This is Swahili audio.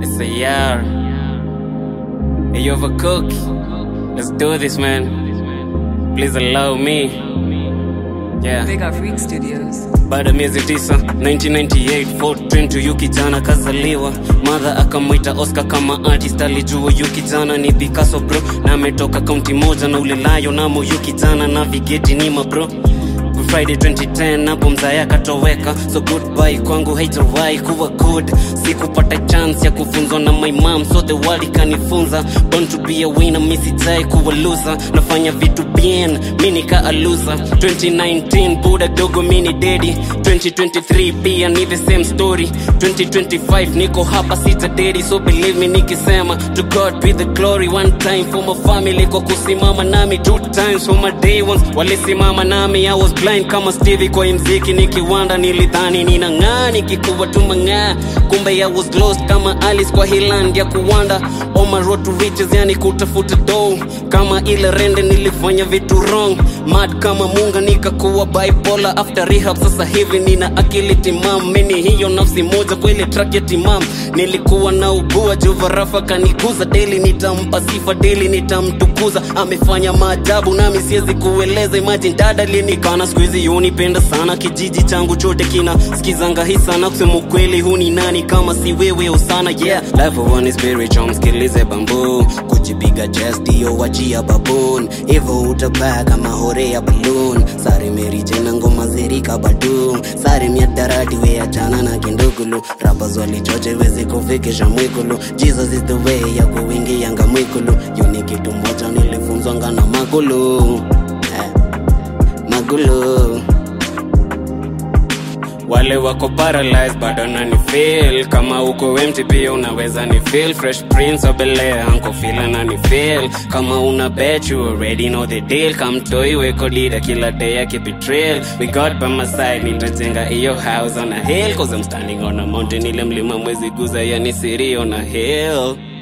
It's a yar. Hey, you have a cook. Let's do this, man. Please allow me. Yeah. Big Up Freak Studios. baada ya miezi tisa 1998 Fort Train to yu kijana kazaliwa madha akamwita oscar kama artist alijua yu kijana ni picasso bro na ametoka kaunti moja na ulelayo namo yu kijana navigeti nima bro friday 2010 hapo mzaya akatoweka so goodbye kwangu haitawahi kuwa good sikupata chance ya kufunzwa na my mom so the world ikanifunza born to be a winner misitai kuwa loser nafanya vitu bien mi nikaa loser 2019 buda dogo mini dedi 2023 pia ni the same story 2025 niko hapa sita dedi so believe me nikisema to god be the glory one time for my family kwa kusimama nami two times for my day ones walisimama nami i was blind kama stevie kwa hii mziki nikiwanda nilidhani ninang'aa nikikuwa tumang'aa kumbe i was lost kama alice kwa hiland ya kuwanda on my road to riches yani kutafuta dough kama ile rende nilifanya vitu wrong mad kama munga nikakuwa bipolar after rehab sasa hivi nina akili timam mini hiyo nafsi moja kwa ile track ya timam nilikuwa na ugua juvarafa kanikuza deli nitampa sifa deli nitamtukuza amefanya maajabu nami siwezi kueleza imagine dada linikana skuizi unipenda sana kijiji changu chote kina skizanga hii sana kusema ukweli huni nani kama si wewe usana yeah life of one is spiritual msikilize bambu kujipiga chest ndiyo wachia babun hivyo utabaa kama hore ya balloon sare meri jena ngoma zerika badu sare miadarati weachana na kindugulu rappers walichoche wezi kufikisha mwikulu jesus is the way ya kuingianga mwikulu yuni kitu moja nilifunzwanga na magulu eh, magulu wale wako paralyzed bado nani feel kama uko empty pia unaweza ni feel fresh prince of Bel Air anko feel nani feel kama una bet you already know the deal come toy weko dida kila day yake betrayal we got by my side nitajenga hiyo house on a hill cause I'm standing on a mountain ile mlima mwezi guza yani siri on a hill